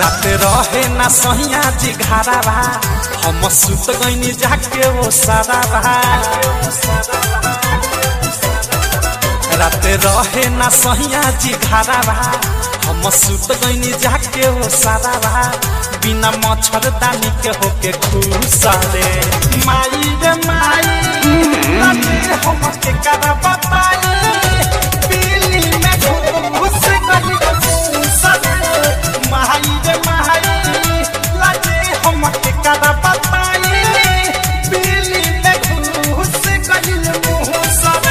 रात रहे ना सहिया जी घारा बा हम सुत गईनी जाके वो सारा बा रात रहे ना सहिया जी घारा बा हम सुत गईनी जाके वो सारा बा बिना मच्छरदानी के होके खुश रे माई रे माई राते हम के करा बताई पीली में घुस गई खुश रे माई रे माई लाजे हम के करा बताई पीली में घुस गई मुँह सरे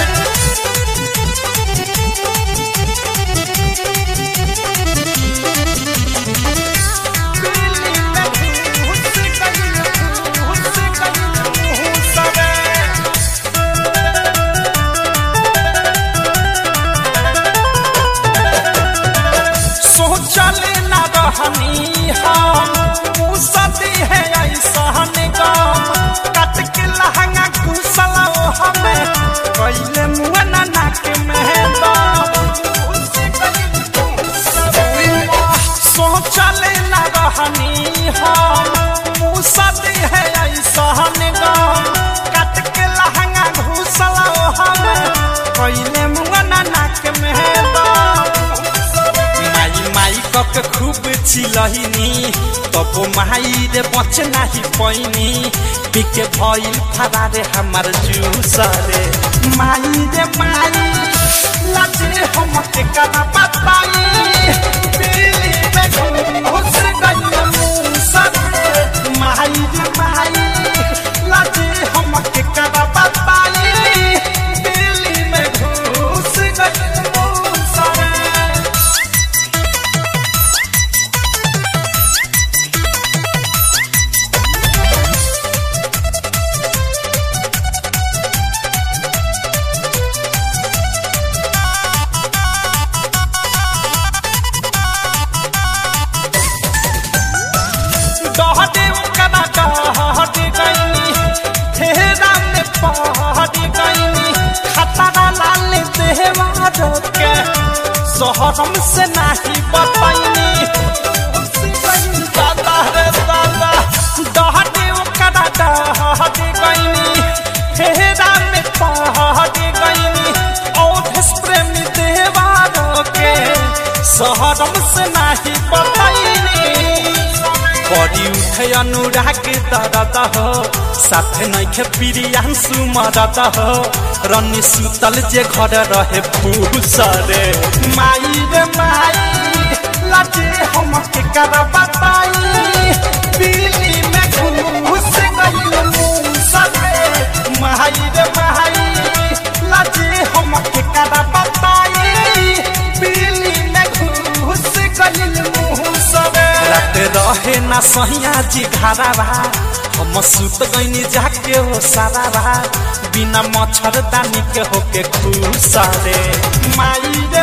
सोचले ना रहनी हम मुसदी है ऐसन गम कट के लहंगा कुसला ओ हमें कैले मुआ ना नाक में दम सोचले ना रहनी हम मुसदी है ऐसन गम कट के लहंगा घुसला ओ हमें कैले मुआ ना नाक में दम माई माई कक खूब चिलहिनी तब माई रे बच नाही पैनी पिके भइल फरारे हमार जूस रे माई रे माई लाजे हम के कना बताई पीली में घुस गई मूसा रे माई रे माई लाजे हम के कना बताई पीली में घुस गई मूसा रे डहटे कना डहटे गईनी हेरा में पहटे गईनी खतरा लाल देवा के शहरम से नाही बताईनी दादा रे दादा डहटे कना डहटे गईनी हेरा में पहटे गईनी औधस प्रेमी देवा के शहरम से नाही बताईनी बड़ी उठे अनुराग दरद हो साथे नैखे प्रियांशु मरद हो रनी सुतल जे घर रहे फूस रे माई रे माई लाजे हम के कर बताई पीली में घुस गई मूस रे माई रे माई लाजे हम के कर बताई पीली में घुस गई मूस रे रात रहे ना सहिया जी घारा बा हम सुत गईनी जाके हो सारा बा बिना मच्छरदानी के होके खुश रे माई रे